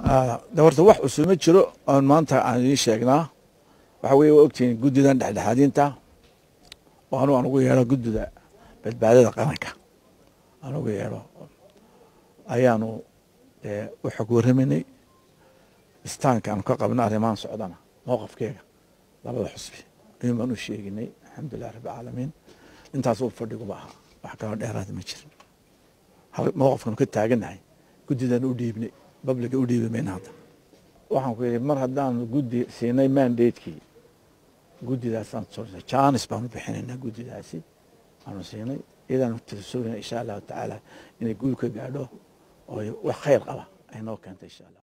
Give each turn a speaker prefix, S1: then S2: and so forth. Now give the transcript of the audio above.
S1: de horta wax cusub ma jiro oon maanta aan idiin sheegnaa waxa weye waa ogtihiin guddidan dhexdhexaadinta oo anu aan ugu yeedho guddida badbaadada qaranka aan ugu yeedho ayaanu u xog warramaynay istaanka aanu ka qabno arrimahan socdana mowqafkeega labada xusbi ayuun baan u sheeginay alxamdulilah rabbi caalamiin intaasuu fadhiguba ahaa wax kaloo dheeraada ma jirin mowqafkanu ka taagannahay guddidan u dhiibnay babliga u dhiibi mayna hadda waxaan ku yidhi mar haddaanu guddi siinay mandatekii guddidaasaan jaanis baanu bixinaynaa guddidaasi aanu siinay iyadaanu tirsoogina insha allahu tacaala inay guul ka gaadho oo wax khayr qaba ay noo keento insha allah